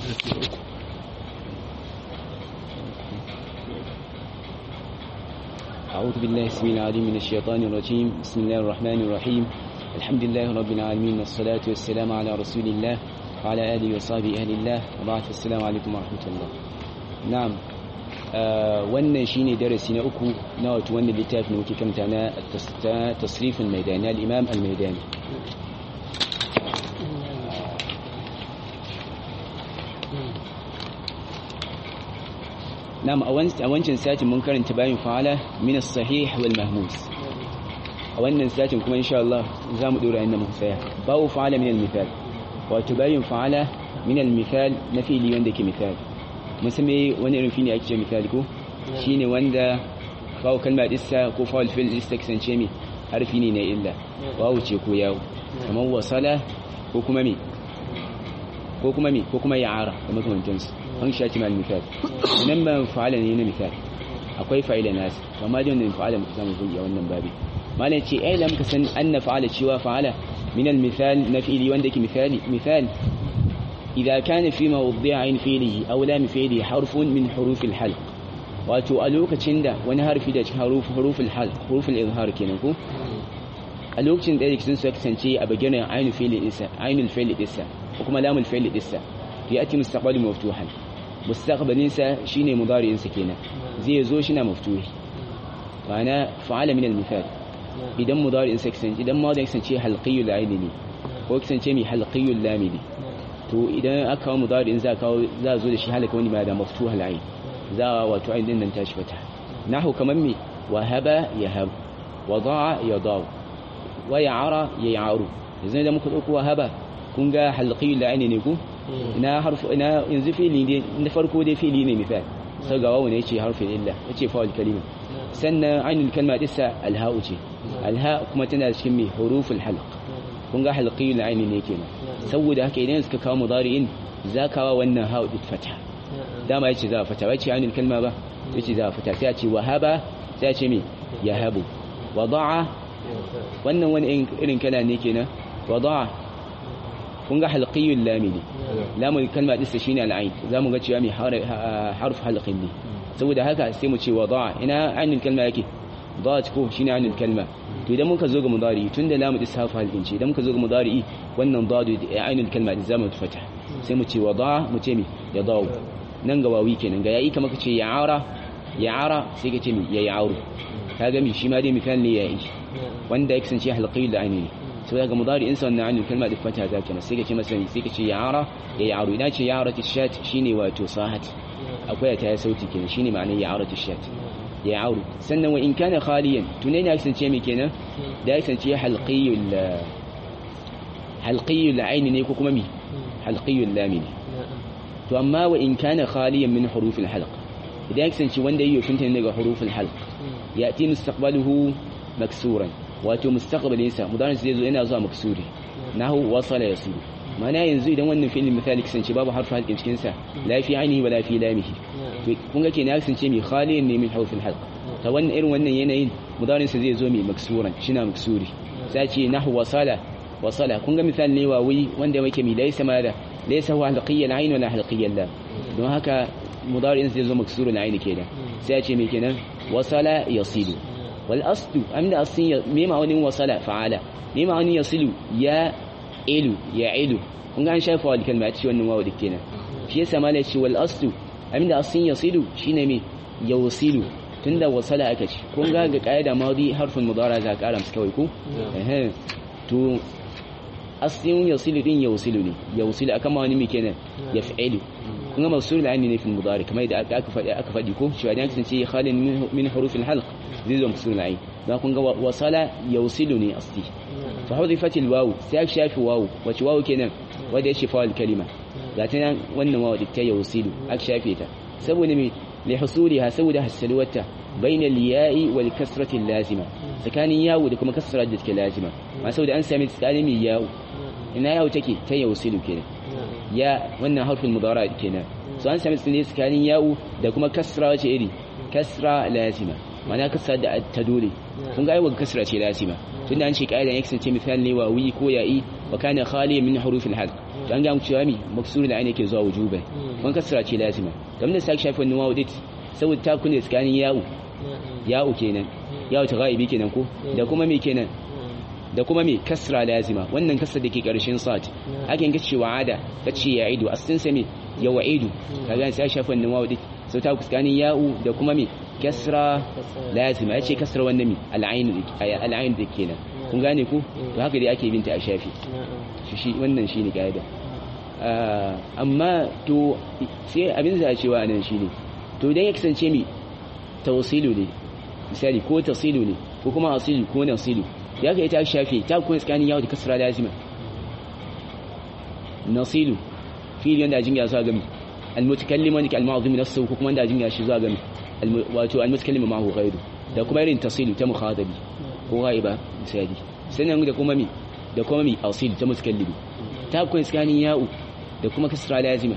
أعوذ بالله السميع العليم من الشيطان الرجيم بسم الله الرحمن الرحيم الحمد لله رب العالمين والصلاة والسلام على رسول الله وعلى آله وصحبه أهل الله وبعد السلام عليكم ورحمة الله نعم wannan shine darasi na uku na wato wannan littafin muke kamta na tasrifin maidani al-imam al-maidani na'am a wancan satin mun karanta bayin fa'ala min as-sahih wal mahmus a wannan satin kuma insha Allah za mu dora inda muka tsaya bawo fa'ala min al-mithal wato bayin fa'ala min al-mithal na fi'li wanda ke mithal musamman wani irin fi'li ake ce mithal ko shine wanda fawo kalma dissa ko fawo fi'l dissa kasance mi harfi ne na illa wawu ce ko yawo kamar wasala ko kuma mi ko kuma mi ko kuma ya'ara da makamantansu an shaci mal misal nan ba fa'ala ne na misal akwai fa'ila nas amma da wannan fa'ala muka samu kulli a wannan babi malan ce ai lam ka san anna fa'ala cewa fa'ala min al misal na fi'li wanda ke misali misal idza kana fi mawdi'in fi'lihi aw lam fi'li harfun min huruf al halq wato a lokacin da wani harfi da cikin huruf huruf al halq huruf al izhar kenan ko a lokacin da yake sun kasance a bagiran ainul fi'li isa ainul fi'li isa ko kuma lamul fi'li isa yati mustaqbal maftuhan mustaqbalinsa shine mudari'insa kenan zai zo shi na maftuhi ma'ana fa'ala min al-mithal idan mudari'insa kasance idan mudari'in kasance halqiyul aini ne ko kasance mai halqiyul lami ne to idan aka kawo mudari'in za kawo za zo da shi halaka wani ma da maftuhal ain za wato ain din nan tashi fata nahu kaman me wahaba yahab wada'a yadaw wa ya'ara ya'aru yanzu da muka dauko wahaba kun ga halqiyul aini ne ku ina harfu ina yanzu fili ne na farko dai fili ne misal sai ga wawu ne yace harfin illa yace fa'il kalima sannan ainul kalma dissa alha'u ce alha kuma tana cikin mai huruful halq kun ga halqiyul aini ne kenan saboda haka idan suka kawo mudari'in zakawa wannan ha'u dit fata dama yace za fata ba ce ainul kalma ba yace za fata sai a ce wahaba sai a ce me yahabu wada'a wannan wani irin kala ne kenan wada'a kun ga halqiyul lami ne lamun kalma dinsa shine al'ain zamu ga cewa mai harf halqin ne saboda haka sai mu ce wada ina ainul kalma yake dat ko shine ainul kalma to idan muka zo ga mudari tunda lamu din harf halqin ce idan muka zo ga mudari wannan dadu ainul kalma din zamu fata sai mu ce wada mu ce mi ya dawo nan ga wawi kenan ga yayi kamar ka ce ya'ara ya'ara sai ka ce mi ya ya'aru kaga mi shi ma dai misal ne yayi wanda ya kasance halqiyul aini ne sai ga mudari insa wannan anil kalma da fata za ka sai ka ce masa sai ka ce ya'ara ya ya'aru ina ce ya'ara tishat shine wato sahat akwai ta sauti kenan shine ma'anar ya'ara tishat ya ya'aru sannan wa in kana khaliyan tunai ne kasance me kenan da ya kasance halqiyul halqiyul ayn ne ko kuma mi halqiyul lam ne to amma wa in kana khaliyan min hurufil halq idan ya kasance wanda yayi finta ne daga hurufil halq ya'ti mustaqbaluhu maksuran wato mustaqbalinsa mudarin zai zo yana zuwa maksuri nahu wasala yasiru mana yanzu idan wannan fi'il misali kasance babu harfu halqin cikin sa la fi ainihi wala fi lamihi to kun ga kenan kasance mai khaliyan ne min hurufil halq ta wannan irin wannan yanayin mudarin sa zai zo mai maksuran shina maksuri sai ce nahu wasala wasala kun ga misali ne wawi wanda yake mi laysa ma da laysa huwa halqiyyan ayn wala halqiyyan lam don haka mudarin zai zo maksurun ayn kenan sai ce me kenan wasala yasilu والأصل أمن أصل مما أن وصل فعل مما أن يصل يا إلو يا إلو kun ga an shafa wa kalma ta wannan wawu dake nan shi yasa malai ce wal aslu abinda asin yasilu shine me yawsilu tunda wasala aka ce kun ga ga qaida madi harfin mudara za ka karam kawai ko eh to asin yasilu din yawsilu ne yawsilu akan ma wani me kenan yaf'ilu kun ga mawsul al ne fil mudari kamar da aka faɗi aka faɗi ko shi wadan kasance khalin min hurufil halq zai zo musul ayi za kun ga wasala yausilu ne asti fa hudifat alwaw sai aka shafi waw wace waw kenan wanda ya shafa kalima ga ta nan wannan waw ta yausilu aka shafe ta saboda me li husuliha saboda hasalwata bayna al-ya'i wal kasrati lazima tsakanin yawo da kuma kasra da take lazima ma saboda an sami tsakanin mai yawo ina yawo take ta yausilu kenan ya wannan harfin mudara kenan so an sami tsakanin yawo da kuma kasra wace iri kasra lazima mana kasra da ta dole kun ga aiwa kasra ce lazima tunda an ce kaidan ya kasance misali ne wawi ko ya'i wa kana khaliyan min huruf al-halq to an ga mu cewa mi maksur da ainihin ke zuwa wujuban kun kasra ce lazima dan da sake shafi wannan wawu dit saboda ta kunne tsakanin ya'u ya'u kenan ya'u ta ghaibi kenan ko da kuma me kenan da kuma me kasra lazima wannan kasra dake karshen sat hakan kace wa'ada kace ya'idu asin sa me ya wa'idu kaga sai shafi wannan wawu dit sai ta tsakanin ya'u da kuma me kasra lazima yace kasra wannan me al'ain al'ain da kenan kun gane ku to haka dai ake binta a shafi shi wannan shine kaida amma to sai abin da cewa nan shine to idan ya kasance mi tawsilu ne misali ko tasilu ne ko kuma asilu ko nasilu ya ka ita shafi ta kuma tsakanin yawo da kasra lazima nasilu fili wanda jinga zuwa gami almutakallim wanda ke almazumi nafsu ko kuma wanda jinga shi zuwa gami wato almutakallim ma hu ghairu da kuma irin tasilu ta mukhatabi ko ghaiba misali sannan da kuma mi da kuma mi asilu ta mutakallimi ta kuma tsakanin yawo da kuma kasra lazima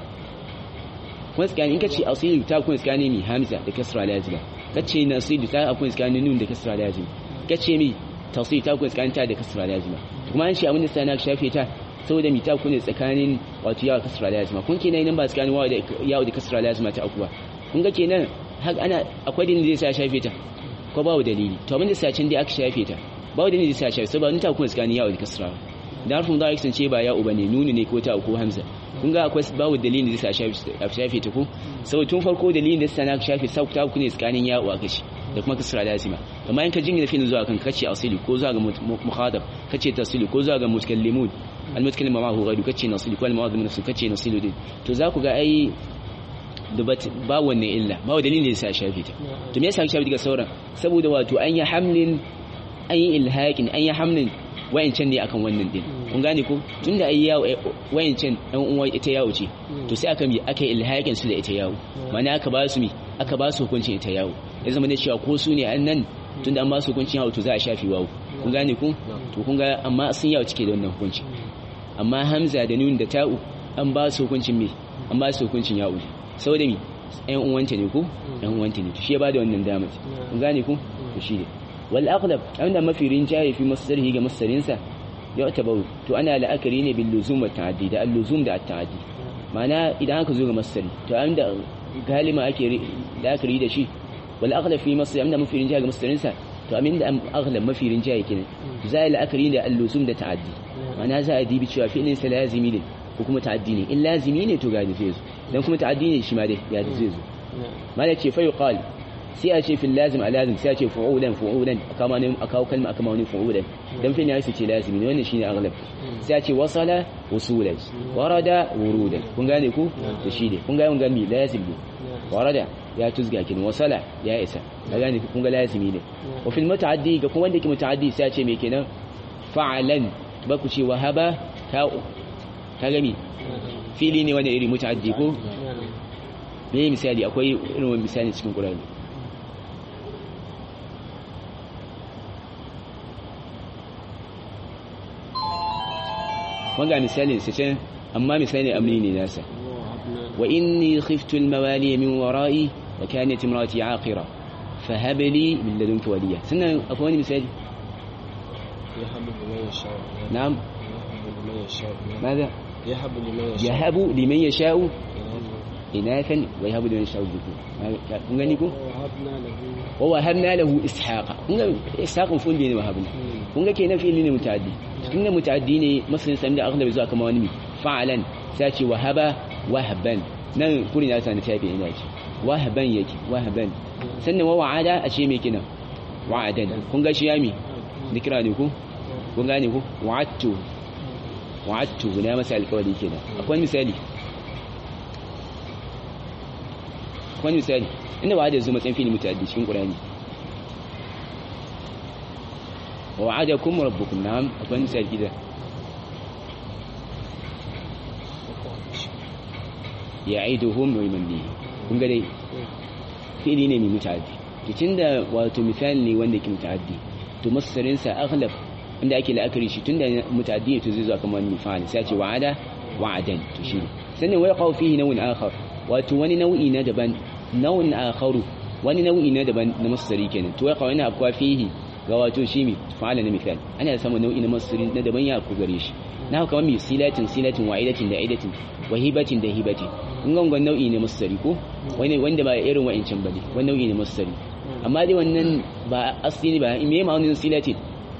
kuma tsakanin in kace asilu ta kuma tsakanin mi hamza da kasra lazima kace nasilu ta kuma tsakanin nun da kasra lazima kace mi tafsir ta kuma tsakanin ta da kasra lazima kuma an ce abin da sai na shafe ta saboda mi ta kuma tsakanin wato yawa kasra lazima kun kenan nan ba tsakanin wawa da yawa da kasra lazima ta akuwa kun ga kenan har ana akwai dalilin da zai sa shafe ta ko babu dalili to abin da sai can dai aka shafe ta babu dalilin da zai sa shafe saboda ta kuma tsakanin yawa da kasra da harfin da ya kasance ba ya uba ne nuni ne ko ta ko hamza kun ga akwai babu dalilin da zai sa shafe ta ko sau tun farko dalilin da sa na shafe sau ta ku ne tsakanin ya uwa kashi da kuma kasra lazima amma in ka jingina filin zuwa kan kace asili ko zuwa ga mukhadab kace tasili ko zuwa ga mutakallimun al mutakallim ma hu ghairu kace nasili ko al mu'adhdhib nafsu kace nasilu din to za ku ga ai dubat ba wannan illa ba dalilin da zai sa shafe ta to me yasa shafe daga sauran saboda wato an yi hamlin an yi ilhaqin an yi hamlin wayancan ne akan wannan din kun gane ko tunda ai yawo wayancan dan uwa ita yawo ce to sai aka mi aka ilhaƙin su da ita yawo mana aka ba su mi aka ba su hukuncin ita yawo ya zama da cewa ko su ne an nan tunda an ba su hukuncin yawo to za a shafi wawo kun gane ku to kun ga amma sun yawo cike da wannan hukunci amma hamza da nun da ta'u an ba su hukuncin me an ba su hukuncin yawo saboda mi ɗan uwanta ne ko ɗan uwanta ne to shi ya ba da wannan damar kun gane ku to shi ne والأغلب عند ما في رنجاي في مصدره ga masdarinsa يعتبر to ana la'akari ne bil luzum wa ta'addi da al-luzum da at-ta'addi ma'ana idan aka zo ga masdari to inda galima ake la'akari da shi wal aghlab fi masdar inda mafi rinjaye ga masdarinsa to amin da aghlab mafi rinjaye kenan za a la'akari da al-luzum da ta'addi ma'ana za a dibi cewa fi'lin sa lazimi ne ko kuma ta'addi ne in lazimi ne to ga zai zo dan kuma ta'addi ne shi ma dai ya zai zo mala ce fa yuqal sai a ce fil lazim a lazim sai a ce fu'ulan fu'ulan kama ne a kawo kalma aka mawani fu'ulan dan fil ya ce lazimi ne wannan shine aghlab sai a ce wasala usulan warada wurudan kun gane ku da shi ne kun ga mun gami lazim ne warada ya tuzga kin wasala ya isa ka gane kun ga lazimi ne wa fil mutaaddi ga kuma wanda ke mutaaddi sai a ce me kenan fa'alan ba ku ce wahaba ta ka gami fili ne wanda iri mutaaddi ko me misali akwai irin misali cikin Qur'ani wanga misalin sa can amma misali amri ne nasa wa inni khiftu al-mawali min wara'i wa kanat imrati aqira fahab li min ladunka waliya sannan akwai wani misali na'am ماذا يهب لمن يشاء يهب لمن يشاء إناثا ويهب لمن يشاء الذكور kun gani ko وهبنا له wa wahabna lahu ishaqa kun ga ishaqun fun ne wahabna kun ga kenan fi'ili ne mutaaddi tun da mutaaddi ne masalan sami da aghlabi zuwa kama wani fa'alan sai ce wahaba wahban nan kuri na sani tafi ina ce wahban yake wahban sannan wa wa'ada a ce me kina wa'adan kun ga shi yami dikira ne ku kun gane ku wa'attu wa'attu na masa alƙawari kenan akwai misali akwai misali inda ba da zo matsayin fili mutaddi cikin qur'ani wa wa'adakum rabbukum na'am akwai misali gida ya'iduhum wa yumanni kun ga dai fili ne mai mutaddi to tunda wato misali ne wanda ke mutaddi to masarin sa aghlab inda ake la'akari shi tunda mutaddi to zai zo kamar mifal sai ce wa'ada wa'adan to shi sannan wai qaw fihi naw'in akhar wato wani nau'i na daban nau'in akharu wani nau'i na daban na masdari kenan to wai qaw ina akwa fihi ga wato shi mi fa'ala na misali ana samun nau'i na masdari na daban ya ku gare shi na kamar mi silatin silatin wa aidatin da aidatin wa hibatin da hibatin kun ga wannan nau'i ne masdari ko wani wanda ba irin wa'ancin bane wannan nau'i ne masdari amma dai wannan ba asli ba me ma'aunin silatin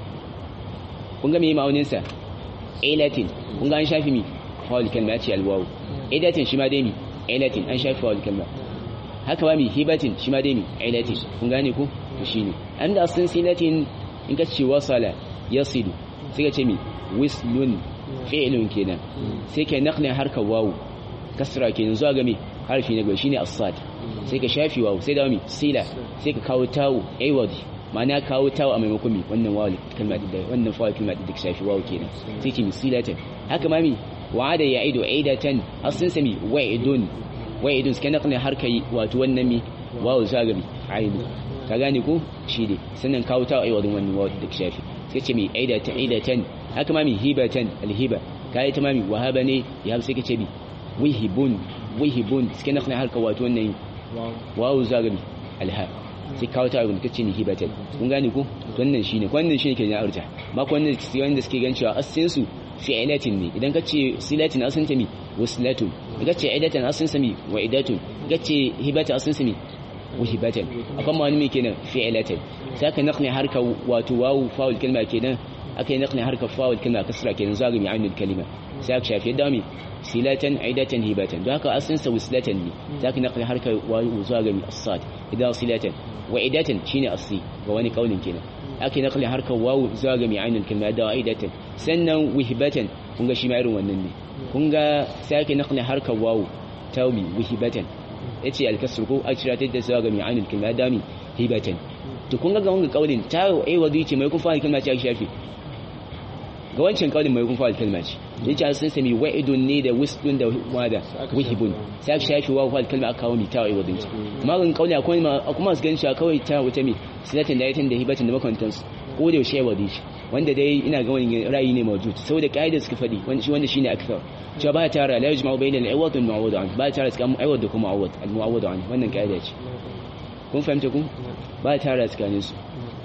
kun ga me ma'aunin sa ailatin kun ga an shafi mi fa'al kalma ce alwawu aidatin shi ma dai mi ailatin an shafi fa'al kalma haka ba mi hibatin shi ma dai mi ailatin kun gane ko to shine an da aslin silatin in ka ce wasala yasilu sai ka ce mi wislun fi'lun kenan sai ka naqli harkar wawu kasra kenan zuwa ga mi harfi na gaba shine as-sad sai ka shafi wawu sai da mi sila sai ka kawo tawu aiwadi ma'ana kawo tawu a maimakon mi wannan wawu kalma da wannan fa'il kalma da shafi wawu kenan sai ce mi silatan haka ma mi wa'ada ya'idu aidatan aslin sami wa'idun wa'idun sai ka naqli harkar wato wannan mi wawu zuwa ga mi aidu ka gane ko shi ne sannan kawo tawu aiwadin wannan wawu da shafi sai ce mi aidatan aidatan haka ma mi hibatan alhiba kai ta mami wahaba ne ya sai ka ce bi wihibun wihibun suke na harka wato wannan wawu zagabi alha sai kawo ta abin kace ni hibatan kun gane ko wannan shine wannan shine ke na arja ma ko wannan sai wanda suke gan cewa asin su fi'ilatin ne idan kace silatin asin ta mi waslatun idan kace idatan asin sa mi wa idatun kace hibatan asin sa mi wahibatan akan ma wani me kenan fi'ilatin sai ka naqni harka wato wawu faul kalma kenan akai naqni harka faul kalma kasra kenan zagabi ainul kalima sai aka shafi dami silatan aidatan hibatan don haka asin sa wislatan ne zaka naqli harkar wawu zuwa ga as-sad idan silatan wa idatan shine asli ga wani kaulin kenan ake naqli harkar wawu zuwa ga ainul kalma da aidatan sannan wihbatan kun ga shi ma irin wannan ne kun ga sai ake naqli harkar wawu tawbi wihbatan yace al-kasr ko a cira da zuwa ga ainul kalma da mi hibatan to kun ga ga wannan kaulin ta ai wadi ce mai kun fara kalma ce shafi ga wancan kaulin mai kun fara kalma ce yace an sun sami wa'idun ne da wisdun da wada wihibun sai aka shafi wa fal kalma aka kawo mi ta wa'idun ta amma kan kauli akwai ma kuma su ganin kawai ta wata mi silatin da yatin da hibatin da makantan su ko da yaushe wadi shi wanda dai ina ga wani ra'ayi ne mawjud saboda kaida suka fadi wanda shi wanda shine akthar cewa ba tara la yajma'u bayna al-awad wal mu'awwad an ba tara tsakanin awad da kuma awad al-mu'awwad an wannan kaida ce kun fahimta ku ba tara tsakanin su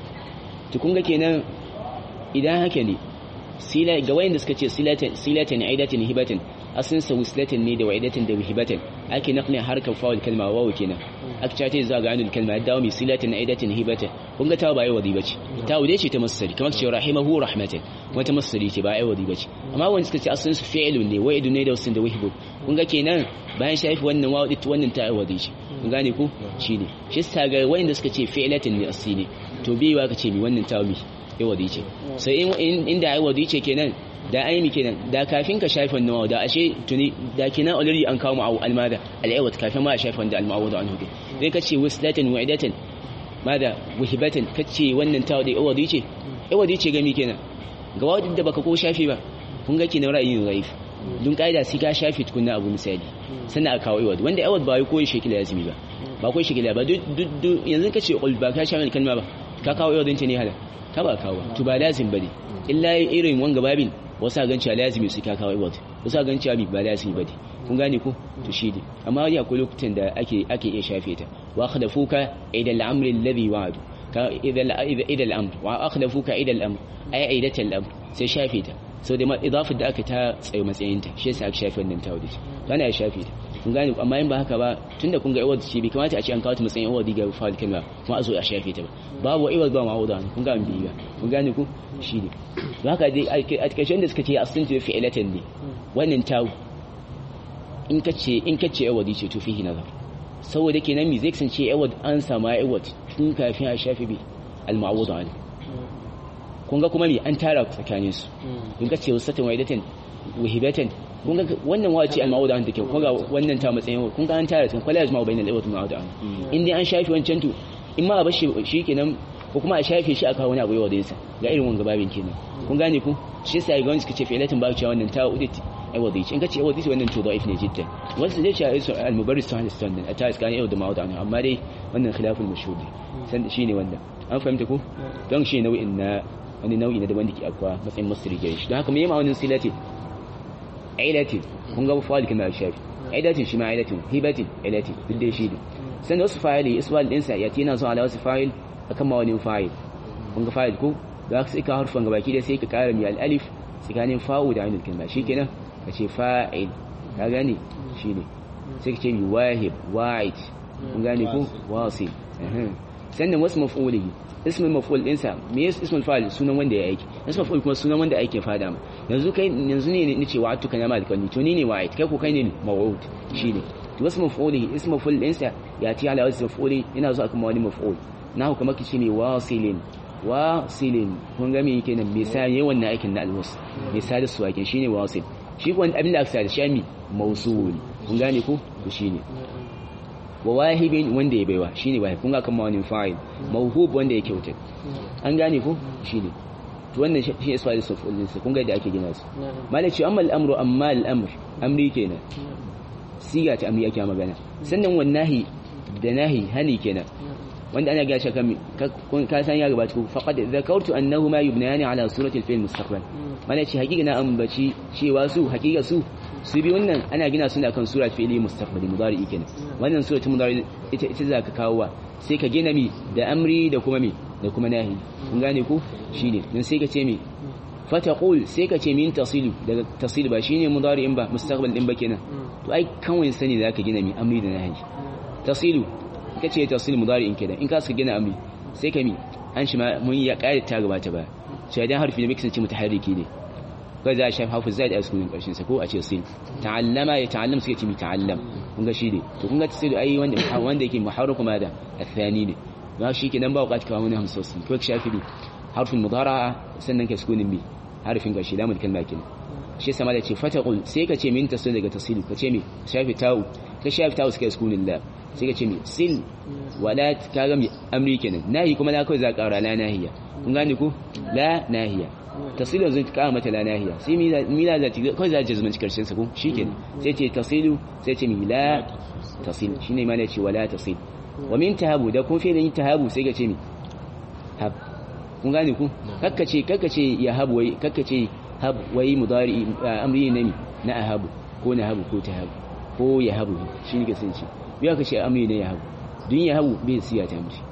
to kun ga kenan idan haka ne sila ga wayanda suka ce silatan silatan aidatin hibatan asin sa wislatan ne da waidatin da hibatan ake naqli harkar fa'ul kalma wawu kenan aka cace za ga anul kalma dawo mi silatan aidatin hibatan kun ga ta ba ai wadi bace ta wude ce ta masari kamar ce rahimahu rahmatan wata masari ce ba ai wadi bace amma wanda suka ce asin su fi'ilun ne waidu ne da wasin da wihibun kun ga kenan bayan shafi wannan wawu dit wannan ta ai wadi ce kun gane ku shine shi sa ga wayanda suka ce fi'ilatan ne asili to biwa ka ce mi wannan ta mi ya wadi ce sai inda ai wadi ce kenan da ai mi kenan da kafin ka shafa nawa da ashe tuni da kenan already an kawo ma'au almada al'awad kafin ma a shafa wanda al-ma'awad an hudu dai kace waslatan wa'idatan mada wahibatan kace wannan tawo da wadi ce wadi ce gami kenan ga wadi da baka ko shafi ba kun ga kenan ra'ayin raif dun kaida sai ka shafi tukunna abu misali sannan a kawo iwad wanda iwad ba yi koyi shekila yazimi ba ba koyi shekila ba yanzu kace qul ba ka shafi kalma ba ka kawo iwadin ce ne hala ka ba kawo to ba lazim bane illa irin wanga babin wasu gan cewa lazimi su ka kawo iwad wasu gan cewa ba lazimi bane kun gane ko to shi ne amma wani akwai lokutan da ake ake iya shafe ta wa akhdafuka ida al-amri alladhi wa'adu ka ida ida al-amr wa akhdafuka ida al-amr ay aidat al-amr sai shafe ta sau da idafar da aka ta tsaye matsayinta shi yasa aka shafe wannan tawadi kana ya shafe ta kun gane amma in ba haka ba tunda kun ga iwad ce bai kamata a ce an kawo ta matsayin iwad ga fa'al kalma kuma a zo a shafe ta ba babu iwad ba ma'uda kun ga an biya kun gane ku shi ne to haka dai a takaice da suka ce asalin ta fi'ilatan ne wannan tawo in kace in kace iwad ce to fihi nazar saboda kenan mi zai kasance iwad an sama iwad tun kafin a shafe bi al-ma'uda ne kun ga kuma me an tara tsakanin su kun ga cewa satan waidatan wahibatan kun ga wannan wace al-ma'uda an take kun ga wannan ta matsayin kun ga an tara tsakanin kwala yajma'u bainal awat ma'uda an in dai an shafi wancan to in ma a bashi shikenan ko kuma a shafe shi aka wani abu yawa da yasa ga irin wanga babin kenan kun gane ku shi yasa ga wani suka ce fi'latin ba cewa wannan ta udit ai wadi in ka ce wadi wannan to da'if ne jiddan wasu zai ce al-mubarris sahih sunan a ta tsakanin yau da ma'uda an amma dai wannan khilaful mashhur san shine wannan an fahimta ku don shi nau'in na wani nau'i na daban da ke akwa matsayin masiri gare shi don haka mai ma'aunin silati ailatin kun ga fa'al kuma shafi ailatin shi ma ailatin hibatin ailatin duk da shi ne sannan wasu fa'ili isbal ɗinsa ya tina zuwa ala wasu fa'il akan ma wani fa'il kun ga fa'il ko da ka sai ka harfan gabaki da sai ka kara mi al-alif tsakanin fa'u da ainul kalma shikenan ka ce fa'il ka gane shine sai ka ce mi wahib wa'id kun gane ko wasil sannan wasu maf'ulihi ismul maf'ul dinsa me yasa ismul fa'il sunan wanda ya aiki ismul maf'ul kuma sunan wanda ake fada ma yanzu kai yanzu ne nace wa'atu kana mal kalli to ni ne wa'id kai ko kai ne maw'ud shine to wasu maf'ulihi ismul maf'ul dinsa ya ti ala wasu maf'uli ina zuwa kuma wani maf'ul na kuma kici ne wasilin wasilin kun ga me yake nan misali wannan aikin na alwas misali su aikin shine wasil shi ko abin da aka sa da shami mausul kun gane ko to shine wa wahibin wanda ya baiwa shine wahib kun ga kan mawani fa'il mawhub wanda ya kyauta an gane ko shine to wannan shi ne isfa'il suful din kun ga da ake gina su malaci amma al-amru amma al-amr amri kenan siga ta amri ake magana sannan wannahi da nahi hani kenan wanda ana gashi kan ka san ya gabata ku faqad zakartu annahu ma yubnayani ala surati al-fi'l mustaqbal malaci hakika na ambaci cewa su hakika su su bi wannan ana gina su ne akan sura fi'li mustaqbali mudari kenan wannan sura ta mudari ita ita zaka kawo wa sai ka gina mi da amri da kuma mi da kuma nahi kun gane ko shine dan sai ka ce mi fataqul sai ka ce min tasilu daga tasil ba shine mudari in ba mustaqbal din ba kenan to ai kawai sani zaka gina mi amri da nahi tasilu ka ce tasil mudari in kenan in ka suka gina amri sai ka mi an shi ma mun ya kare ta gabata ba sai dan harfi ne bai kasance mutaharriki ne kai za a shafi hafu zai da sukunin karshen sa ko a ce sin ta'allama ya ta'allam suke ce mi ta'allam kun ga shi ne to kun ga tasiru ai wanda wanda yake muharraku ma da athani ne ba shi ke nan ba wakati kawo wani hamsa sun ko shafi bi harfin mudara sannan ka sukunin bi harfin karshe lamul kalma kenan shi sama da ce fataqul sai ka ce min tasil daga tasilu ka ce mi shafi ta'u ka shafi ta'u suka sukunin la sai ka ce mi sil wala ka ga mi amri kenan nahi kuma na kai za ka ƙara la nahiya kun gane ko la nahiya tasilu zai kara mata la nahiya sai mila za ta kawai za ta zumanci karshen sa ko shikenan sai ce tasilu sai ce mi la tasil shine ma ne ce wala tasil wa min tahabu da kun fi'lin tahabu sai ka ce mi hab kun gane ku kakkace kakkace ya habu wai kakkace hab wai mudari amri ne na ahabu ko na habu ko tahabu ko ya habu shi ne kasance biya ka ce amri ne ya habu dun ya habu bai siya ta mishi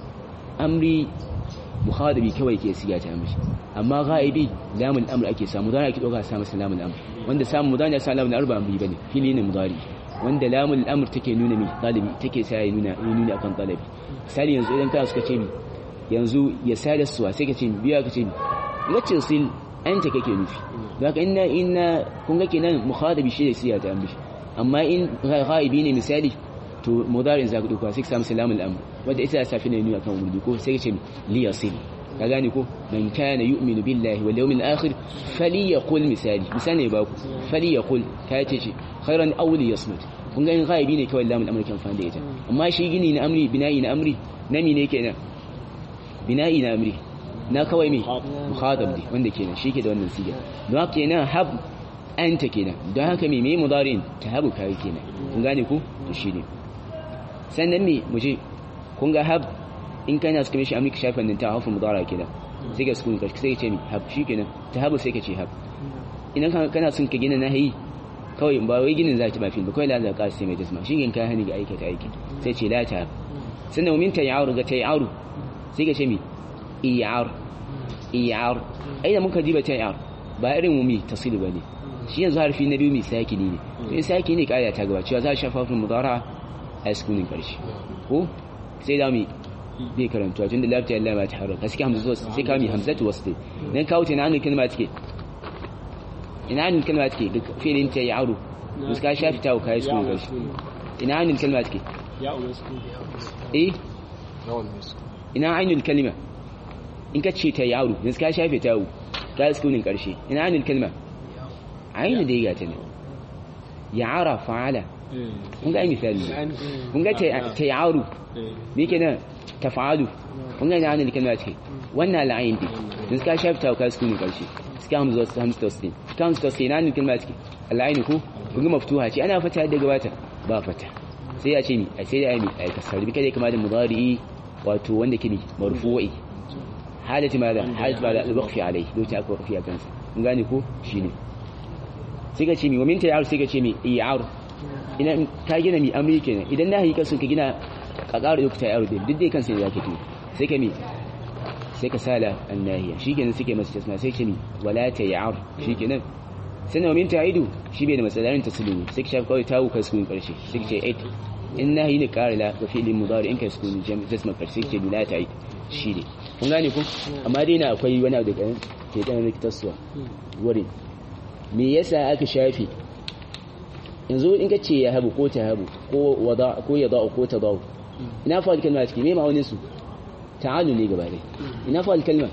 amri mukhadabi kawai ke siya ta mishi amma ghaibi lamul amr ake samu mudari ake dauka sa masa lamul amr wanda samu mudari sa lamul amr ba amri bane fili ne mudari wanda lamul amr take nuna mi talibi take sa ya nuna ya nuna akan talabi misali yanzu idan kana suka ce mi yanzu ya sada suwa sai ka ce mi biya ka ce mi wacce sil an ta kake nufi don haka inna inna kun ga kenan mukhadabi shi ne siya ta amri amma in ghaibi ne misali to mudarin za ka dauka sai ka samu salamul amr wanda ita ta fi ne nuna kan wurdi ko sai ka ce mi li yasil ka gane ko man kana yu'minu billahi wal yawmil akhir falyaqul misali misali ba ku falyaqul ka ce shi khairan aw liyasmut kun ga in ghaibi ne kawai lamul amr kan fa da ita amma shi gini na amri bina'i na amri nami ne kenan bina'i na amri na kawai me mukhadab ne wanda kenan shi ke da wannan siga don haka kenan hab anta kenan don haka me me mudarin tahabu kai kenan kun gane ku to shi ne sannan me muje kun ga hab in kana suka mishi amrika shafin nan ta hafu mudara kenan sai ka sukun kashi sai ka ce mi hab shikenan tahabu sai ka ce hab idan kana son ka gina nahi kawai ba wai ginin zaki ba fil ba kawai la za ka sai mai jisma shi gin ka hani ga aikata aiki sai ce la ta sannan min tayaru ga tayaru sai ka ce mi iyar iyar ai da muka diba tayar ba irin mu mi tasilu bane shi yanzu harfi na biyu mi sakini ne to in sakini ne kaya ta gaba cewa za a shafa fil mudara a sukunin karshe ko sai da mi bai karantuwa tun da lafiya Allah ba ta haraka sai hamza sai ka mi hamzatu wasl dan kawo ta nan kalma take ina nan kalma take fi'lin ta ya'ru to ka shafi ta kai su gashi ina nan kalma take ya umasku eh yawan musu ina ainul kalma in ka ce ta ya'ru yanzu ka shafe ta wu ka sukunin karshe ina ainul kalma ainu da ya ta ne ya'ara fa'ala kun ga misali kun ga ta ya'ru me kenan tafa'alu kun ga ina kalma take wannan la'ayin din yanzu ka shafe ta ka sukunin karshe suka hamza wasu hamza tasdin suka hamza tasdin na nufin ma suke al'aini ko kun maftuha ce ana fata da gabata ba fata sai ya ce ni a sai da ai ai kasar bi kada kama da mudari wato wanda ke ni marfu'i halati ma da halati ma da al-waqfi alai lokacin aka waqfi a kansa kun gane ko shine sai ka ce mi wa min ta'ar sai ka ce mi i'ar ina ka gina mi amri kenan idan na hayi kasun ka gina ka ƙara yau ta yaro din duk dai kansa ya kake sai ka mi sai ka sala annahiya shikenan suke masa tasma sai ce ni wala tayar shikenan sannan wa min ta'idu shi bai da matsalarin taslimu sai ka shafi kawai tawu kai sukun karshe sai ka ce it in nahi ne kare la ga fi'lin mudari in kai sukun jam tasma karshe sai ka ce bila ta'id shi ne kun gane ku amma dai na akwai wani abu da ke dan rikitarsuwa wurin me yasa aka shafi yanzu in ka ce ya habu ko ta habu ko wada ko ya da'u ko ta da'u ina fa kalma ciki me ma'aunin su ta'alu ne gaba dai ina fa kalma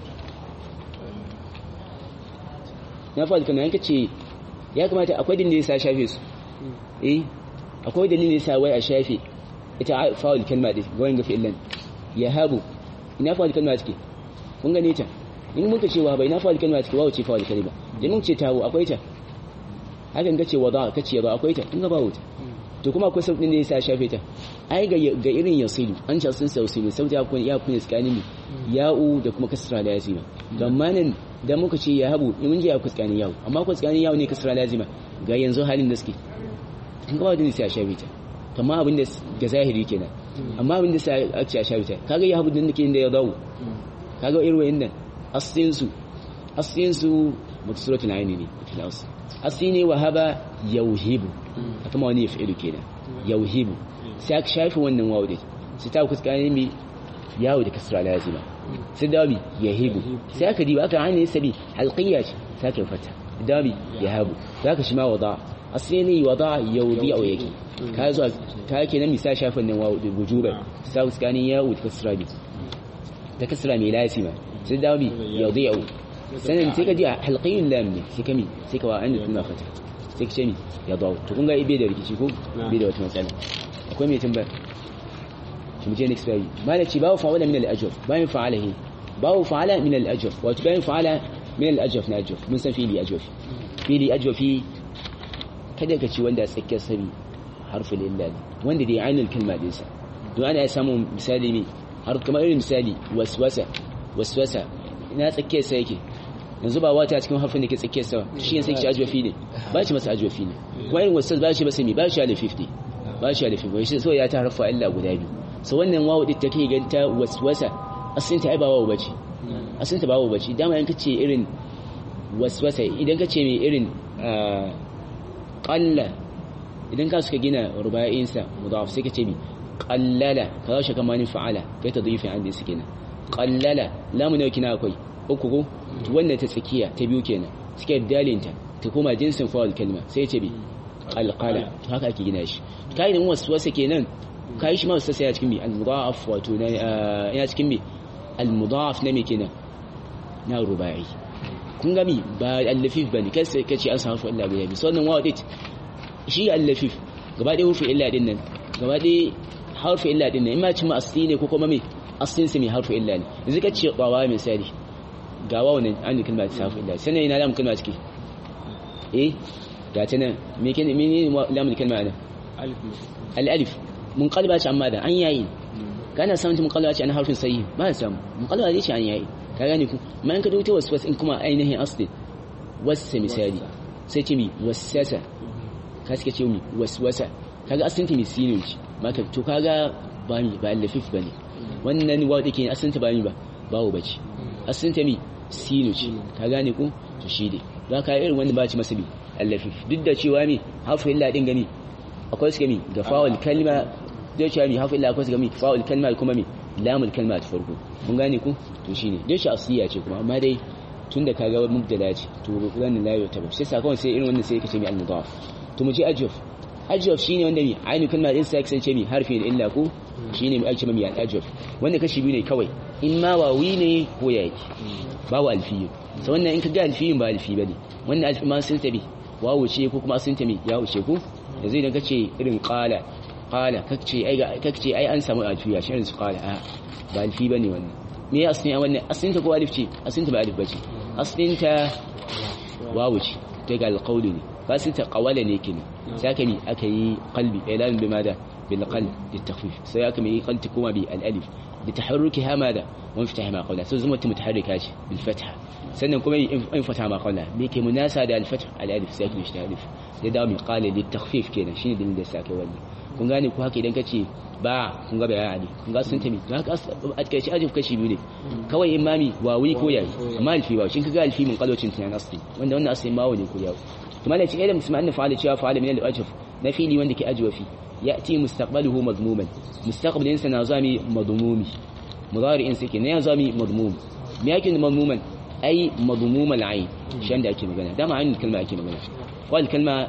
ina fa kalma yanka ce ya kamata akwai dalilin da yasa shafe su eh akwai dalilin da yasa wai a shafe ita fa'ul kalma din goyin ga fi'lan ya habu ina fa kalma ciki kun gane ta in muka ce wa bai ina fa kalma ciki wa ce fa'ul kalma in mun ce tawo akwai ta hakan kace wada kace ba akwai ta in ga bawo ta to kuma akwai sauƙin da yasa shafe ta ai ga ga irin yasilu an ce sun sausi ne sauta kun ya kun iskani ne ya'u da kuma kasra lazima gamma nan da muka ce ya habu in mun ji ya kuskani ya'u amma kuskani ya'u ne kasra lazima ga yanzu halin da suke in ga bawo da sai shafe ta kamar abin da ga zahiri kenan amma abin da sai a ce shafe ta kaga ya habu din da da ya dawo kaga irin wayannan aslin su aslin su mutsuratul aini ne fil asl asli ne wahaba yauhibu a kama wani ya fi'ilu kenan yauhibu sai aka shafi wannan wawo da sai ta kuskane mi yawo da kasra lazima sai dabi yahibu sai aka diba aka hanyar sabi halqiyya ce sai aka fata dabi yahabu sai aka shi ma wada asli ne wada yaudi au yake ka zo ka kenan mi sai shafin nan wawo da wujuba sai kuskane yawo da kasra bi da kasra mai lazima sai dabi yaudi au sannan sai ka ji halqiyun lam ne sai kami sai ka wa an tuna fata sai ka ce mi ya dawo to kun ga ibe da rikici ko bai da wata matsala akwai mai tambaya shi mu je next page mana ci bawo fa'ala min al-ajr bayan fa'alahi bawo fa'ala min al-ajr wato bayan fa'ala min al-ajr na ajr mun san fili ajr fili ajr fi kada ka ci wanda tsakiyar sabi harfin illa wanda dai ainul kalma din sa don ana samun misali ne har kamar irin misali waswasa waswasa ina tsakiyar sa yake yanzu ba wata cikin harfin da ke tsakiyar sa shi yanzu shi ajwafi ne ba shi masa ajwafi ne kuma irin wasu ba shi masa mi ba shi ala 50 ba shi ala 50 shi so ya ta harfa illa guda biyu so wannan wawu din take ganta waswasa asin ta ai ba wawu bace asin ta ba wawu bace dama in kace irin waswasa idan kace mai irin qalla idan ka suka gina ruba'in sa mudaf sai kace mi qallala ka shi kamar ni fa'ala kai tadhifi an din suke na qallala lamu ne kina akwai uku ko wannan ta tsakiya ta biyu kenan suke dalinta ta koma jinsin fa'al kalma sai ce bi alqala haka ake gina shi kai da waswasa kenan kai shi ma waswasa ya cikin bi al-mudaf wato na ya cikin bi al-mudaf na me kenan na rubai kun ga mi ba al-lafif bane kai sai kace an samu illa ga yabi sannan wa dit shi al-lafif gaba ɗaya hufi illa din nan gaba ɗaya harfi illa din nan in ma ci ma asli ne ko kuma me aslin sa mai harfi illa ne yanzu kace qawa misali ga wawan an kalma ta harfi illa sannan ina lamun kalma ciki eh ga ta nan me ke me ne lamun kalma nan al-alif mun qalba ce amma da an yayi kana samun mun qalba ce an harfin sayi ba samu mun qalba ce an yayi ka gane ku man ka dauta wasu wasu in kuma ainihin asli wasa misali sai ce mi wasasa ka suka ce mi waswasa kaga asalin ta misinin ce maka to kaga ba mi ba lafif bane wannan wa dake asalin ta ba mi ba bawo bace asalin ta mi sinu ce ka gane ku to shi dai za ka irin wanda ba ci masa bi allafif duk da cewa mi hafu illa din gani akwai su gami ga fa'ul kalma da cewa mi hafu illa akwai su gami fa'ul kalma kuma mi lamul kalma ta farko mun gane ku to shine dai shi asiya ce kuma amma dai tunda kaga mubdala ce to wannan la yau tabbata sai sakon sai irin wannan sai kace mi al-mudaf to mu ji ajuf ajuf shine wanda mi ainu kalma din sai kasance mi harfi da illa ko shine mi ake mi al-ajuf wanda kashi biyu ne kawai in ma wawi ne ko ya yake babu alfiyu so wannan in ka ga alfiyun ba alfi bane wannan alfi ma sun tabi wawu ce ko kuma sun tabi ya wuce ko yanzu idan kace irin qala qala kace ai kace ai an samu alfiya shi irin su qala a ba alfi bane wannan me ya asni wannan asnin ta ko alif ce asnin ta ba alif bace asnin ta wawu ce ta ga alqawli ne ba sun ta qawala ne kin sai ka mi aka yi qalbi ilan bi mada bil qalb litakhfif sai aka mi qalbi kuma bi al alif لتحركها ماذا وانفتح ما قبلها سو زمت متحركة بالفتحة سنن كما انفتح ما قبلها بيك مناسبة الفتح الالف ساكن يشتغل الف ده دام قال للتخفيف كده شنو دليل ساكن ولا kun gane ku haka idan ka ce ba kun ga bayan ali kun ga sun tami don haka a kai shi ajin kashi biyu ne kawai imami wawi ko yayi amma alfi ba shin kaga alfi mun kalocin tunan asli wanda wannan asli ma wani ko yawo to malai ce ilm musamman fa'ala cewa fa'ala min al-ajf na fili wanda ke ajwa fi ya'ti mustaqbaluhu madmuman mustaqbalin sa na zami madmumi mudari'in sake ne ya zami madmum me yake madmuman ai madmum al-ain shan da ake magana dama ainihin kalma ake magana wal kalma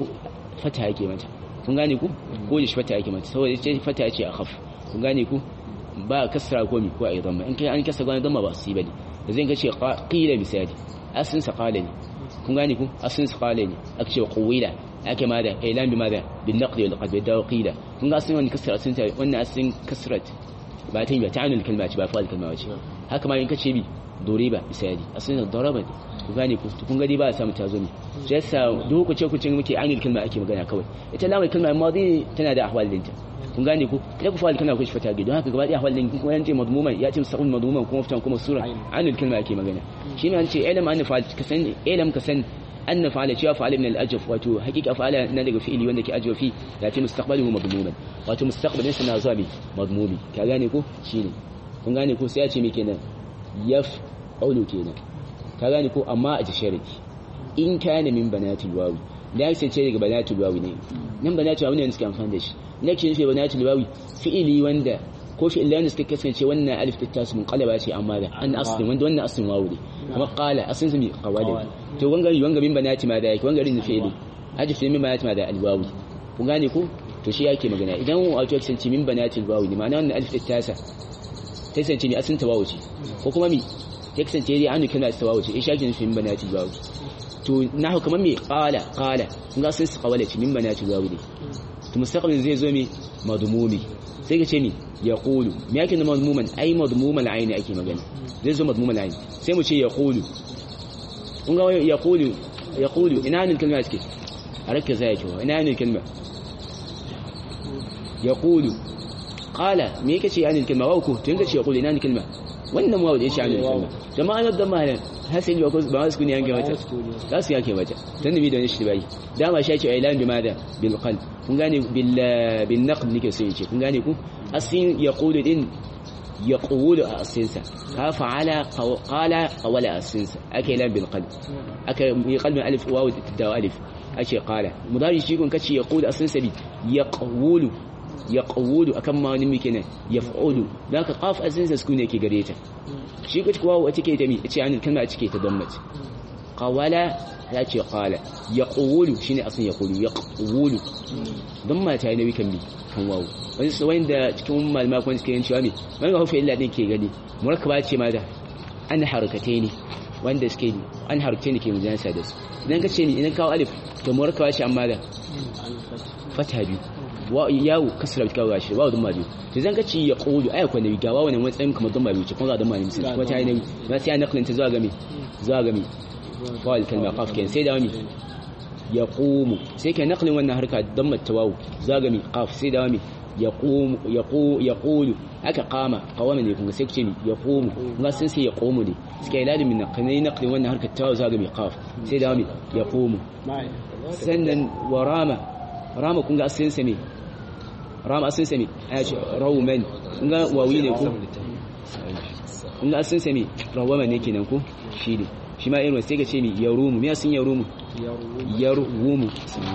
fata yake mata kun gane ku ko da shi fata yake mata saboda ce fata ce a khaf kun gane ku ba kasra ko mi ko ai dhamma in kai an kasra gane dhamma ba su bane da zai kace qila misali asin sa qala ne kun gane ku asin sa qala ne aka ce qawila ake ma da ilan bi madha bin naqd wal qad da qila kun ga asin wannan kasra asin ta wannan asin kasrat ba ta yi ba ta'anul kalma ce ba fa'al kalma ce haka ma in kace bi doriba misali asin daraba ne ku gane ku kun gadi ba a samu tazo ne shi yasa duk ku ce ku ce muke ainul kalma ake magana kawai ita lamar kalma madi tana da ahwal dinta kun gane ku idan ku fa'al kalma ku shi fata don haka gaba da ahwal din kuma yanzu madmuman ya ce sa'ul madmuman kuma fitan kuma sura ainul kalma ake magana shi ne an ce ilm an fa'al ka san ilm ka san an fa'ala cewa fa'ala min al-ajf wato hakika fa'ala na daga fi'ili wanda ke ajwa fi ya ce mustaqbaluhu madmuman wato mustaqbalin sa na zuwa bi madmumi ka gane ko shine kun gane ko sai ya ce me kenan yaf qawlu kenan ka gane ko amma a sharadi in kana min banatul wawi da yake ce daga banatul wawi ne nan banatul wawi ne suka amfani da shi ne ke nufi banatul wawi fi'ili wanda ko fi'il wanda suka kasance wannan alif ta tasu mun qalaba ce amma da an aslin wanda wannan aslin wawi ne kuma qala aslin su mi qawali to wanga wanga min banati ma da yake wanga rin fi'ili ajif min banati ma da alwawi kun gane ko to shi yake magana idan wato kasance min banatul wawi ne ma'ana wannan alif ta tasa ta kasance mi aslin tawawu ce ko kuma mi ya kasance dai an kana istawa wuce in shakin fi min banati bawu to nahu kamar me qala qala kun ga sun qawala ci min banati bawu ne to mustaqbil zai zo me madmumi sai ka ce mi yaqulu me yake na madmuman ai madmuman aini ake magana zai zo madmuman aini sai mu ce yaqulu kun ga yaqulu yaqulu ina ne kalma take a rakka zai yake ina ne kalma yaqulu qala me yake ce yani kalma wa ko to in ka ce yaqulu ina ne kalma wannan wawo da ya sha'anin kalma jama'a na da malam hasali ba ba su kuni yanke mata za su yake mata dan mi da wani shi bai dama shi ce ailan bi mada bil qalb kun gane bil bil naqd nake so yace kun gane ku asin yaqulu din yaqulu asinsa ka fa'ala qala qawala asinsa ake ailan bil qalb aka yi qalbin alif wawu da alif ake qala mudari shi kun kace yaqulu asinsa bi yaqulu yaqulu akan ma wani muke nan yaf'ulu dan ka qaf azin sa sukune yake gare ta shi kace kuwa wace ke ta mi ce an kalma a cike ta dammat qawala ya ce qala yaqulu shine asin yaqulu yaqulu damma ta yi nabi kan bi kan wawu wani su wanda cikin malama kun suke yin cewa me man ga hufa illa din ke gani murakkaba ce ma da an harkatai ne wanda suke an harkatai ne ke mujansa da su idan ka ce ni idan kawo alif to murakkaba ce amma da fata biyu yawo kasra ka ga shi wa dun mabiyu to zan kace ya qulu aya ko nabi gawa wannan matsayin kamar dun mabiyu ce kun ga dun mabiyu sai kuma ta yi nabi ba sai an nakalin ta zuwa ga me zuwa ga me wal kalma qaf ken sai da wani yaqumu sai ke nakalin wannan harka dan matawawu zuwa ga me qaf sai da wani yaqumu yaqu yaqulu aka qama qawama ne kun sai ku ce ni yaqumu kun sun sai yaqumu ne suka yi ladin min nakalin nakalin wannan harka tawawu zuwa ga me qaf sai da wani yaqumu sannan warama rama kun ga asalin sa ne rama asalin sa ne a ce rawman kun ga wawi ne ko kun ga asalin sa ne rawama ne kenan ko shi ne shi ma irin sai ga ce mi yarumu me asalin yarumu yarumu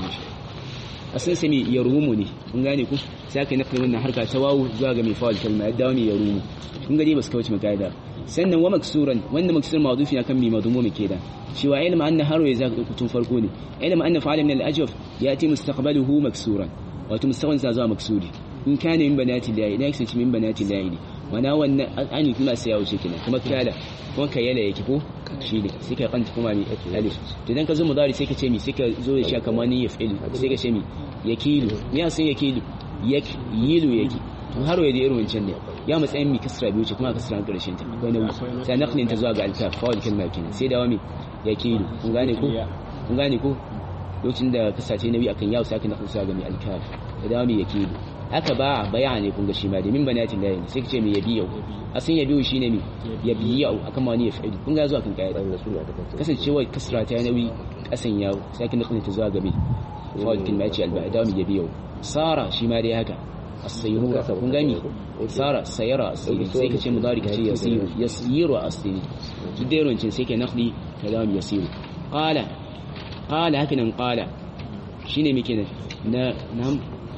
asalin sa ne yarumu ne kun gane ku sai aka nafi wannan harka ta wawu zuwa ga mai fa'al kalma ya dawo mai yarumu kun ga dai ba su kauce makaida sannan wa maksuran wanda maksur mawdufi akan mi madmumi kenan cewa ilma anna haru ya zaka kutun farko ne ilma anna fa'ala min al-ajf yati mustaqbaluhu maksuran wato mustaqbal sa zuwa maksuri in kana min banati lahi idan kace min banati lahi wana wannan ani kuma sai ya wuce kenan kuma kala kuma kayyala yake ko shi ne sai ka kanta kuma mi alif to idan ka zo mudari sai ka ce mi sai ka zo da shi kamar ni yaf'il sai ka ce mi yakilu me ya san yakilu yak yilu yake to har waye da irin wancan ne ya matsayin mi kasra biyu ce kuma kasra karshen ta akwai nauyi sai naqlin ta zuwa ga alkaf fa wal kalma kenan sai da wami yakilu kun gane ko kun gane ko lokacin da kasace nabi akan yawo sai aka naqlin zuwa ga mi alkaf da da wami yakilu haka ba bayani kun ga shi ma da min banatin lahi sai kace mi yabiyu asin yabiyu shine mi yabiyu akan ma ni yafi'il kun ga zuwa kan kaida kasancewa kasra ta nabi kasan yawo sai aka naqlin ta zuwa ga mi fa'il kalma yace al-ba'dami yabiyu sara shi ma dai haka as-sayrura kun gani sara sayara asiri sai ka ce mudari ka ce yasiru yasiru asiri duk da yaron sai ka nakhli kalam yasiru qala qala haka nan qala shine muke na nam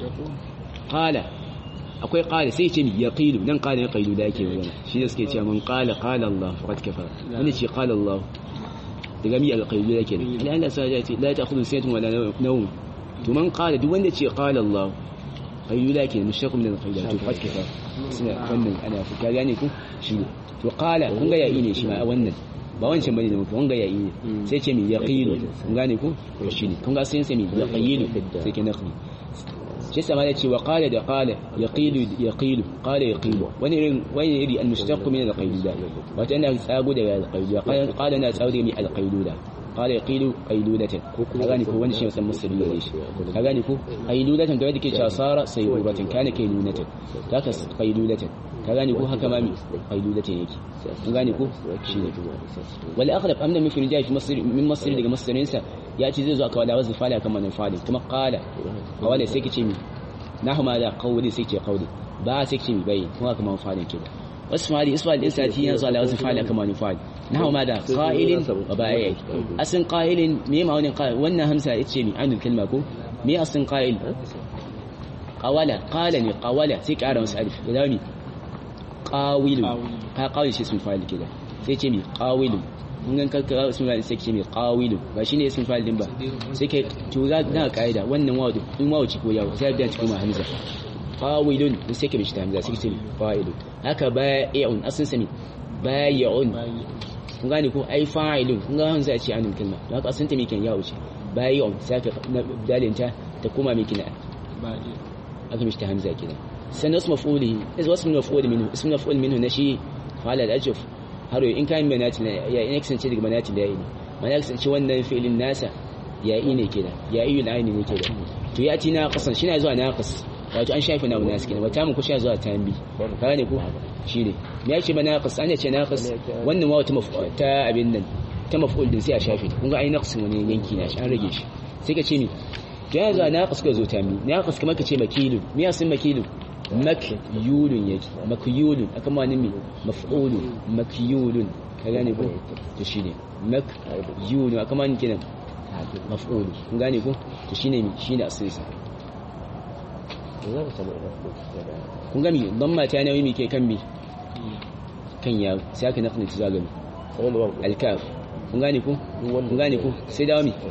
qala akwai qala sai ce mi yaqilu nan qala ya qailu da yake magana shi ne suke cewa man qala qala Allah faqad kafara wani ce qala Allah daga mi al-qailu yake ne ila Allah sai ya ce la ta'khudhu sinatun wala nawm to man qala duk wanda ce qala Allah qailu yake ne mushtaq min al-qailu to faqad kafara suna wannan ana fuka gane ku shi ne to qala kun ga yayi ne shi ma wannan ba wancan bane da muke wanga yayi ne sai ce mi yaqilu kun gane ku to shi ne kun ga sai sai mi yaqilu sai ke naqli shi sama ya ce wa qala da qala yaqilu yaqilu qala yaqilu wani irin wani iri al-mushtaq min al-qayluda wato ana tsago daga al-qayluda qala na tsago daga mi al-qayluda qala yaqilu qayludatan ka gane ko wani shi musan musulmi ne shi ka gane ko qayludatan da yake cewa sara sayyubatan kana kaylunatan haka qayludatan ka gane ko haka ma mi qayludatan yake ka gane ko shi ne wal aghlab amna min firjai fi masr min masr daga masrinsa ya ce zai zo aka wada wasu fala kan manan fali kuma qala a wala sai kace mi nahu ma da qawli sai ce qawli ba sai kace mi bai kuma kuma falin ke wasu fali isfal din sati ya zo ala wasu fala kan manan fali nahu ma da qa'ilin wa ba'i asin qa'ilin me ma wannan qa'il wannan hamsa yace mi anul kalma ko me asin qa'il qawala qala ni qawala sai ƙara wasu alif da mi qawilu ka qawli shi sun fali kida sai ce mi qawilu mun ga karkara ismul fa'il sai ce mai qawilu ba shine ismul fa'il din ba sai kai to za na kaida wannan wawu in wawu ci ko yawo sai da cikin hamza qawilun sai kai bishi hamza sai ce fa'ilu haka bai'un asin sami bai'un kun gane ko ai fa'ilun kun ga hamza ce anin kalma don haka asin ta me kan yawo ce bai'un sai ka dalinta ta kuma me kina aka mishi hamza kina sannan ismu maf'uli ismu maf'ul minhu ismu maf'ul minhu nashi fa'ala al-ajf har in kayan manati ya in kasance daga manati da yayi ne mana kasance wannan fi'ilin nasa ya yi ne kenan ya yi aini ne kenan to ya ci na kasan shi na zuwa na kas wato an shafi na nasu kenan wata mun kusha zuwa tambi kaga ne ko shine me yake ba na kas an ce na kas wannan ma wata ta abin nan ta maf'ul din sai a shafi kun ga ai naqsin wani yanki na shi an rage shi sai ka ce mi to ya zuwa na kas ka zo tambi na kas kamar ka ce makilu me yasin makilu makyulun yake makyulun aka ma nimi maf'ulun makyulun ka gane ko to shine makyulun aka ma kinan maf'ulun kun gane ko to shine mi shine asirsa kun gami don mata nawi mi ke kan mi kan yawo sai aka nafin ta zagami alkaf kun gane ko kun gane ko sai dawo mi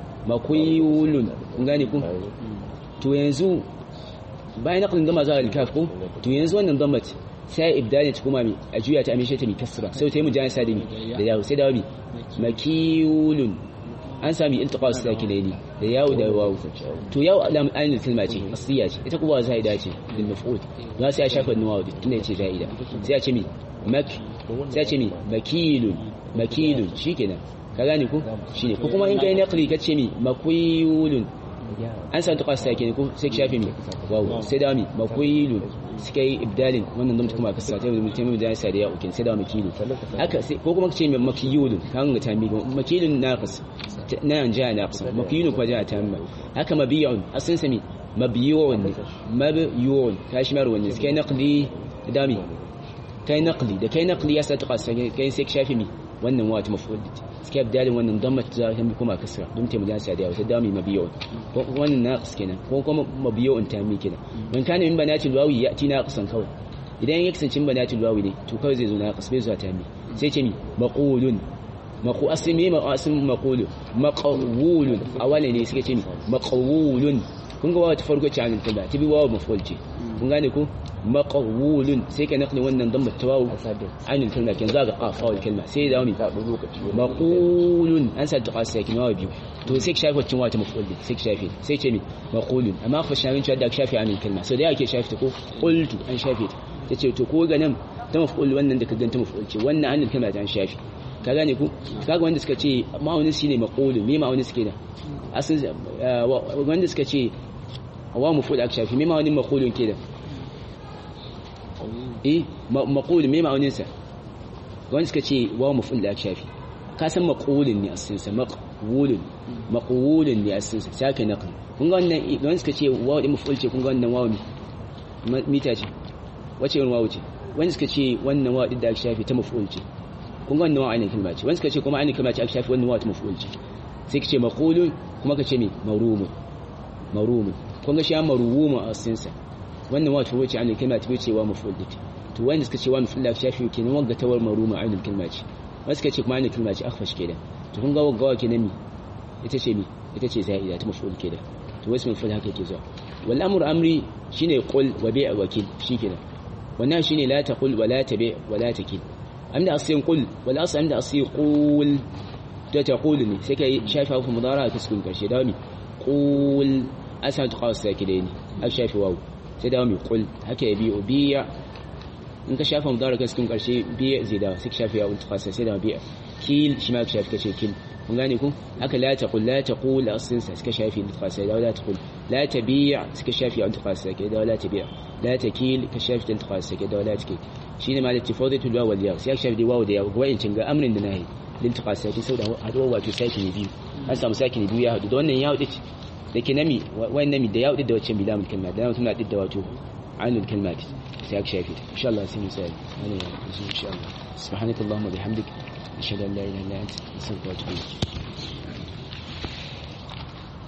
makyulun kun gane ko to yanzu bayan naqlin dama zuwa al-kaf ko to yanzu wannan dammat sai ibdani ta kuma mi a juya ta amishe ta mi kasra sai ta yi mujana sadimi da yawo sai dawo mi makiyulun an sami iltiqas sakinaini da yawo da wawu to yawo alam ainul kalma ce asliya ce ita kuma zaida ce lil maf'ul za sai a shafa nuwa da tunda ce zaida sai a ce mi mak sai a ce mi makilun makilun shikenan ka gane ko shine ko kuma in kai naqli ka ce mi makwiyulun an san ta kwasa ke ko sai shafi mi wawu sai da mi makwilun suka yi ibdalin wannan zamta kuma kasa ta mutum mutum da sai da ya ukin sai da makilu haka sai ko kuma kace makiyulun kan ga tambi makilun naqis na yan ja naqis makilun ko ja tamma haka mabiyun asin sami mabiyun mabiyun kashi mar wannan sai naqli da mi kai naqli da kai naqli ya sa ta kwasa kai sai shafi mi wannan wata maf'ul suke abdalin wannan dammat za ta mi kuma kasra don ta mujan sadiya wata dami mabiyo ko wannan naqis kenan ko kuma mabiyo ta mi kenan man kana min banati alwawi yati naqisan kawai idan ya kasance min banati alwawi ne to kawai zai zo naqis bai zuwa ta mi sai ce mi maqulun maqu asmi ma asmi maqulu maqawulun awale ne suke ce mi maqawulun kun ga wata farko ce an tada tibi wawu maf'ul ce kun gane ko maqawulun sai ka naqli wannan dan mutawawu anil kalma kin zaga qafa wal kalma sai da wani maqulun an sa tuqa sai kin wawu biyu to sai ka shafi wacin wata maf'ul sai ka shafi sai ce mi maqulun amma fa shawin cewa da ka shafi anil kalma sai da yake shafi ta ko qultu an shafi ta tace to ko ga nan ta maf'ul wannan da ka ganta maf'ul ce wannan anil kalma ta an shafi ka gane ku kaga wanda suka ce ma'aunin shine maqulun me ma'aunin suke da asin wanda suka ce wa maf'ul aka shafi me ma'aunin maqulun ke da eh maqul me ma'aunin sa wanda suka ce wa maf'ul da aka shafi ka san maqulun ne asin sa maqulun maqulun li asinsa sake naql kun ga wannan idan suka ce wawu din maf'ul ce kun ga wannan wawu mita ce wace irin wawu ce wani suka ce wannan wawu din da aka shafi ta maf'ul ce kun ga wannan wawu ainihin kalma ce wani suka ce kuma ainihin kalma ce aka shafi wannan wawu ta maf'ul ce sai ka ce maqulun kuma ka ce me marumun marumun kun ga shi an marumun a asinsa wannan wawu ta wuce ainihin kalma ta wuce wa maf'ul ce to wanda suka ce wa maf'ul da shafi kenan wanga tawar maruma ainihin kalma ce wani suka ce kuma ainihin kalma ce akhfash kenan to kun ga waggawa kenan mi ita ce mi ita ce za'ida ta maf'ul kenan to wasu maf'ul haka yake zuwa wal amru amri shine qul wa bi' wakil shikenan wannan shine la taqul wa la tabi' wa la takil amda asin qul wal asl amda asi qul ta taqul ne sai kai shafa fu mudara ta sukun karshe da mi qul asal ta qawas sakidai ne ak shafi wawu sai da mi qul haka ya bi'u biya in ka shafa mudara ka sukun karshe biya zai da sai ka shafi wawu ta qawas sai da biya kil shi ma ka shafi kace kil kun gane ku haka la taqul la taqul asin sa suka shafi da qasa da la taqul la tabi' suka shafi an qasa ke da la tabi' la takil ka shafi da qasa ke da la takil shine ma da tifadatu da wal ya sai shafi da wawu da ya wayin cin ga amrin da nahi din qasa ke sau da haduwa wato saki ne biyu an samu saki ne biyu ya hadu da wannan ya hudu da ke nami wayan nami da ya hudu da wacce bila mun kalma da suna da wato ainul kalmat sai aka shafi insha Allah sai mu sai ana insha Allah subhanakallahumma bihamdik أشهد أن لا إله إلا أنت أستغفرك وأتوب إليك